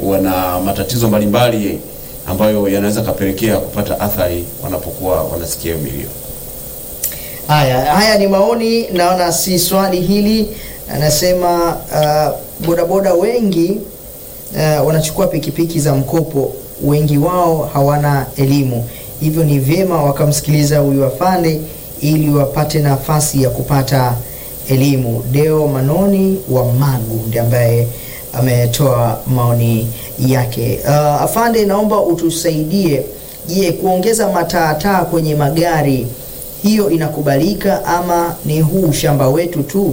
wana matatizo mbalimbali ambayo yanaweza kapelekea kupata athari wanapokuwa wanasikia hiyo milio. Haya, haya ni maoni, naona si swali hili. Anasema uh, bodaboda wengi uh, wanachukua pikipiki za mkopo, wengi wao hawana elimu, hivyo ni vyema wakamsikiliza huyu afande ili wapate nafasi ya kupata elimu. Deo Manoni wa Magu ndiye ambaye ametoa maoni yake. Uh, afande, naomba utusaidie. Je, kuongeza mataataa kwenye magari hiyo inakubalika ama ni huu shamba wetu tu?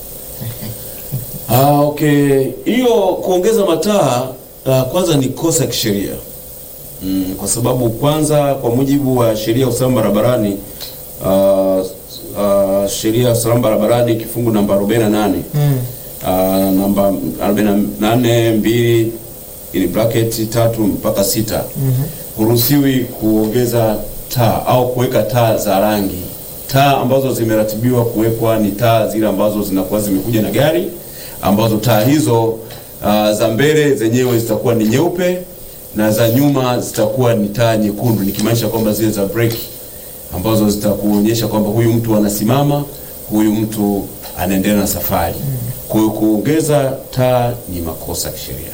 Ah, okay. Hiyo kuongeza mataa uh, kwanza ni kosa ya kisheria mm, kwa sababu kwanza kwa mujibu wa sheria ya usalama barabarani uh, uh, sheria ya usalama barabarani kifungu namba 48 Mm. uh, namba 48 mbili ili bracket tatu mpaka sita huruhusiwi kuongeza taa au kuweka taa za rangi. Taa ambazo zimeratibiwa kuwekwa ni taa zile ambazo zinakuwa zimekuja na gari, ambazo taa hizo uh, za mbele zenyewe zitakuwa ni nyeupe na za nyuma zitakuwa ni taa nyekundu, nikimaanisha kwamba zile za breki ambazo zitakuonyesha kwamba huyu mtu anasimama, huyu mtu anaendelea na safari. Kwa hiyo kuongeza taa ni makosa ya kisheria.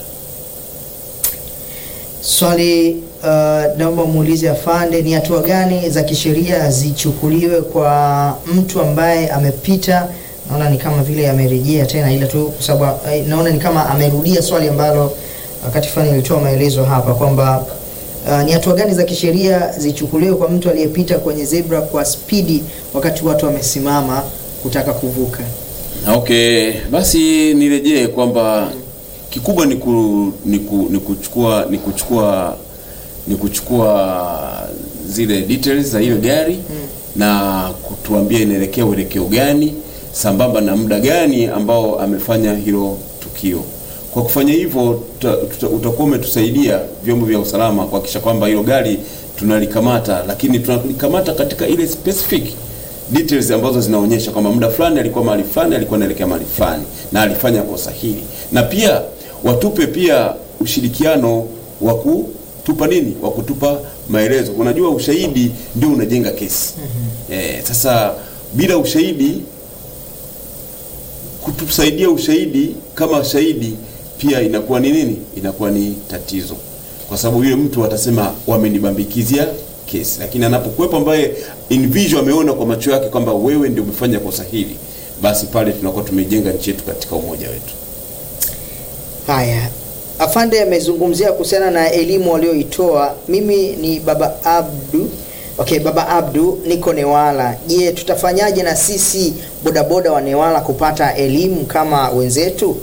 Swali uh, naomba muulize afande, ni hatua gani za kisheria zichukuliwe kwa mtu ambaye amepita? Naona ni kama vile amerejea tena, ila tu kwa sababu eh, naona ni kama amerudia swali ambalo wakati fulani nilitoa maelezo hapa kwamba uh, ni hatua gani za kisheria zichukuliwe kwa mtu aliyepita kwenye zebra kwa spidi wakati watu wamesimama kutaka kuvuka. Okay, basi nirejee kwamba kikubwa ni, ku, ni, ku, ni kuchukua ni kuchukua ni kuchukua zile details za hiyo gari na kutuambia inaelekea uelekeo gani sambamba na muda gani ambao amefanya hilo tukio. Kwa kufanya hivyo tuta- tuta- utakuwa umetusaidia vyombo vya usalama kuhakikisha kwamba hilo gari tunalikamata, lakini tunalikamata katika ile specific details ambazo zinaonyesha kwamba muda fulani alikuwa mahali fulani, alikuwa anaelekea mahali fulani na alifanya kosa hili, na pia watupe pia ushirikiano wa kutupa nini, wa kutupa maelezo. Unajua, ushahidi ndio unajenga kesi. Eh, sasa bila ushahidi kutusaidia ushahidi kama shahidi pia inakuwa ni nini? Inakuwa ni tatizo, kwa sababu yule mtu atasema wamenibambikizia kesi, lakini anapokuwepo ambaye in visual ameona kwa macho yake kwamba wewe ndio umefanya kosa hili, basi pale tunakuwa tumejenga nchi yetu katika umoja wetu. Haya, afande amezungumzia kuhusiana na elimu walioitoa. Mimi ni baba Abdu. Okay, baba Abdu, niko Newala. Je, tutafanyaje na sisi bodaboda wa Newala kupata elimu kama wenzetu?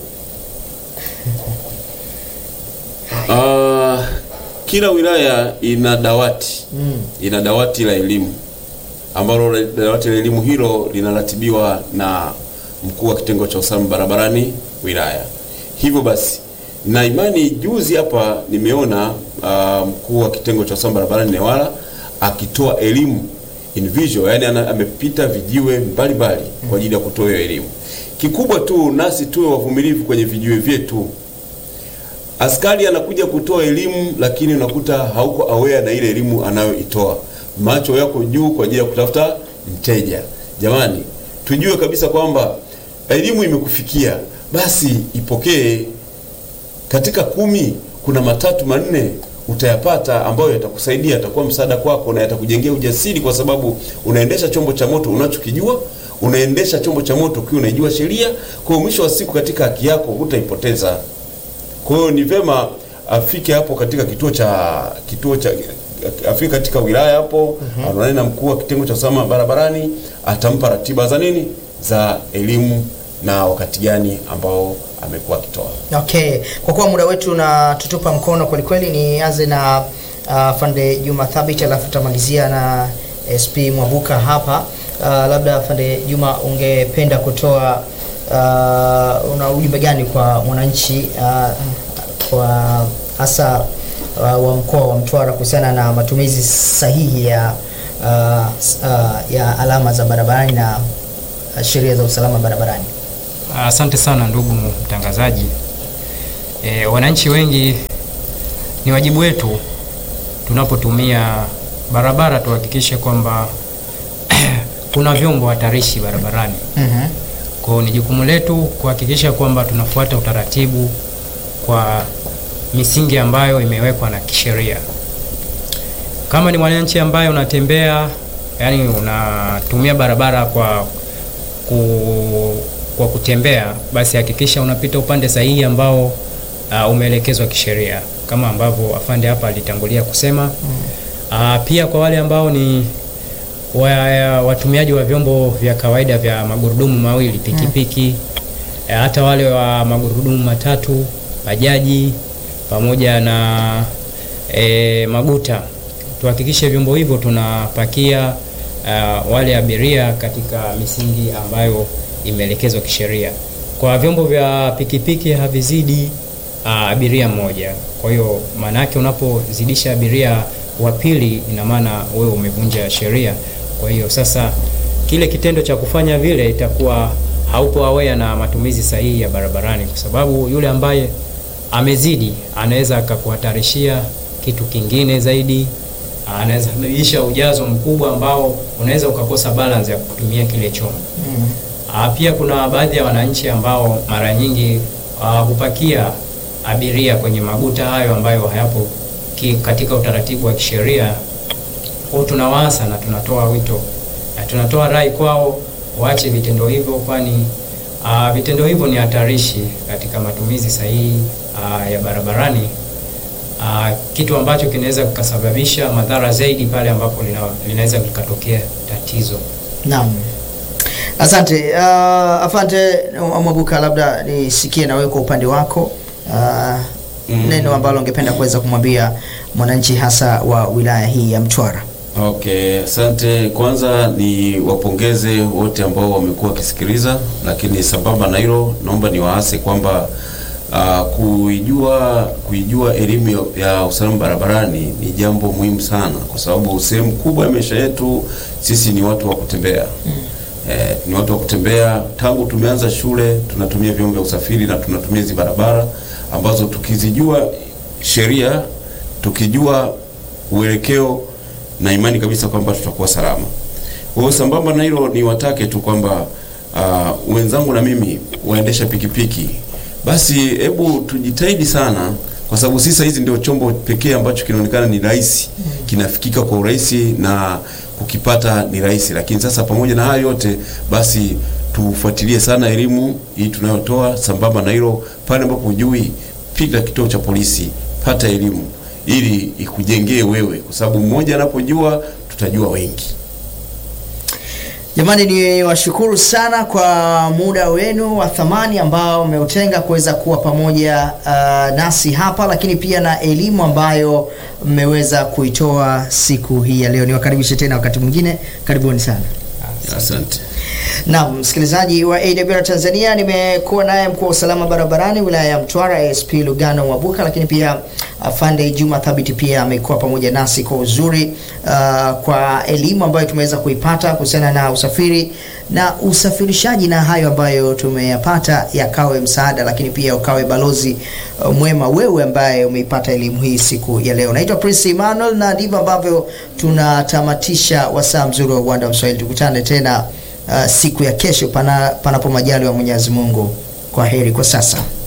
Ah, kila wilaya ina dawati ina dawati la elimu ambalo la- dawati la elimu hilo linaratibiwa na mkuu wa kitengo cha usalama barabarani wilaya. Hivyo basi na imani, juzi hapa nimeona ah, mkuu wa kitengo cha usalama barabarani Newala akitoa elimu in visual, yani ana, amepita vijiwe mbalimbali kwa ajili ya kutoa hiyo elimu. Kikubwa tu nasi tuwe wavumilivu kwenye vijiwe vyetu askari anakuja kutoa elimu lakini unakuta hauko aware na ile elimu anayoitoa. Macho yako juu kwa ajili ya kutafuta mteja. Jamani, tujue kabisa kwamba elimu imekufikia, basi ipokee. Katika kumi kuna matatu manne utayapata ambayo yatakusaidia, yatakuwa msaada kwako na yatakujengea ujasiri, kwa sababu unaendesha chombo cha moto unachokijua, unaendesha chombo cha moto ukiwa unaijua sheria. Kwa hiyo mwisho wa siku katika haki yako hutaipoteza. Kwa hiyo ni vema afike hapo katika kituo cha kituo cha afike katika wilaya hapo, aonane na mkuu wa kitengo cha usalama barabarani, atampa ratiba za nini za elimu na wakati gani ambao amekuwa akitoa. Okay, kwa kuwa muda wetu na tutupa mkono kweli kweli, nianze na uh, Fande Juma Thabit alafu tutamalizia na SP Mwabuka hapa. Uh, labda Fande Juma, ungependa kutoa uh, una ujumbe gani kwa mwananchi uh, kwa hasa uh, wa mkoa wa Mtwara kuhusiana na matumizi sahihi ya uh, s- uh, ya alama za barabarani na uh, sheria za usalama barabarani? Asante sana ndugu mtangazaji. E, wananchi wengi ni wajibu wetu tunapotumia barabara tuhakikishe kwamba kuna vyombo hatarishi barabarani. Mhm. Kwa hiyo ni jukumu letu kuhakikisha kwamba tunafuata utaratibu kwa misingi ambayo imewekwa na kisheria. Kama ni mwananchi ambaye unatembea, yani unatumia barabara kwa ku, kwa kutembea, basi hakikisha unapita upande sahihi ambao uh, umeelekezwa kisheria kama ambavyo afande hapa alitangulia kusema. Uh, pia kwa wale ambao ni wa, watumiaji wa vyombo vya kawaida vya magurudumu mawili pikipiki, eh, hata wale wa magurudumu matatu, bajaji pamoja na e, maguta, tuhakikishe vyombo hivyo tunapakia uh, wale abiria katika misingi ambayo imeelekezwa kisheria. Kwa vyombo vya pikipiki havizidi uh, abiria mmoja. Kwa hiyo maana yake unapozidisha abiria wa pili, ina maana wewe umevunja sheria. Kwa hiyo sasa kile kitendo cha kufanya vile itakuwa haupo aware na matumizi sahihi ya barabarani, kwa sababu yule ambaye amezidi anaweza akakuhatarishia kitu kingine zaidi, anaweza isha ujazo mkubwa ambao unaweza ukakosa balance ya kutumia kile chombo. Mhm. Ah, Pia kuna baadhi ya wananchi ambao mara nyingi ah, hupakia abiria kwenye maguta hayo ambayo hayapo ki, katika utaratibu wa kisheria. Kwa hiyo tunawaasa na tunatoa wito na tunatoa rai kwao waache vitendo hivyo, kwani ah, vitendo hivyo ni hatarishi katika matumizi sahihi ah, ya barabarani, ah, kitu ambacho kinaweza kikasababisha madhara zaidi pale ambapo lina, linaweza likatokea tatizo. Naam. Asante uh, afante Mwabuka, labda nisikie na wewe kwa upande wako uh, neno ambalo ungependa kuweza kumwambia mwananchi hasa wa wilaya hii ya Mtwara. Okay, asante. Kwanza ni wapongeze wote ambao wamekuwa wakisikiliza, lakini sambamba na hilo, naomba niwaase kwamba uh, kuijua kuijua elimu ya, ya usalama barabarani ni jambo muhimu sana, kwa sababu sehemu kubwa ya maisha yetu sisi ni watu wa kutembea Eh, ni watu wa kutembea. Tangu tumeanza shule tunatumia vyombo vya usafiri na tunatumia hizi barabara ambazo tukizijua sheria, tukijua uelekeo, na imani kabisa kwamba tutakuwa salama. Kwa hiyo sambamba na hilo, ni watake tu kwamba uh, wenzangu na mimi waendesha pikipiki, basi hebu tujitahidi sana, kwa sababu sisi hizi ndio chombo pekee ambacho kinaonekana ni rahisi, kinafikika kwa urahisi na kukipata ni rahisi. Lakini sasa pamoja na hayo yote, basi tufuatilie sana elimu hii tunayotoa. Sambamba na hilo, pale ambapo hujui, piga kituo cha polisi, pata elimu ili ikujengee wewe, kwa sababu mmoja anapojua tutajua wengi. Jamani, ni washukuru sana kwa muda wenu wa thamani ambao mmeutenga kuweza kuwa pamoja uh, nasi hapa, lakini pia na elimu ambayo mmeweza kuitoa siku hii ya leo. Niwakaribishe tena wakati mwingine, karibuni sana. Asante. Naam, msikilizaji wa AWR Tanzania, nimekuwa naye mkuu wa usalama barabarani wilaya ya Mtwara ASP Lugano Mwabuka, lakini pia afande Juma Thabiti pia amekuwa pamoja nasi kwa uzuri uh, kwa elimu ambayo tumeweza kuipata kuhusiana na usafiri na usafirishaji, na hayo ambayo tumeyapata yakawe msaada, lakini pia ukawe balozi uh, mwema wewe ambaye umeipata elimu hii siku ya leo. Naitwa Prince Emmanuel na ndivyo ambavyo tunatamatisha wasaa mzuri wa uwanda wa Mswahili. Tukutane tena uh, siku ya kesho pana, panapo majali wa Mwenyezi Mungu. Kwa heri kwa sasa.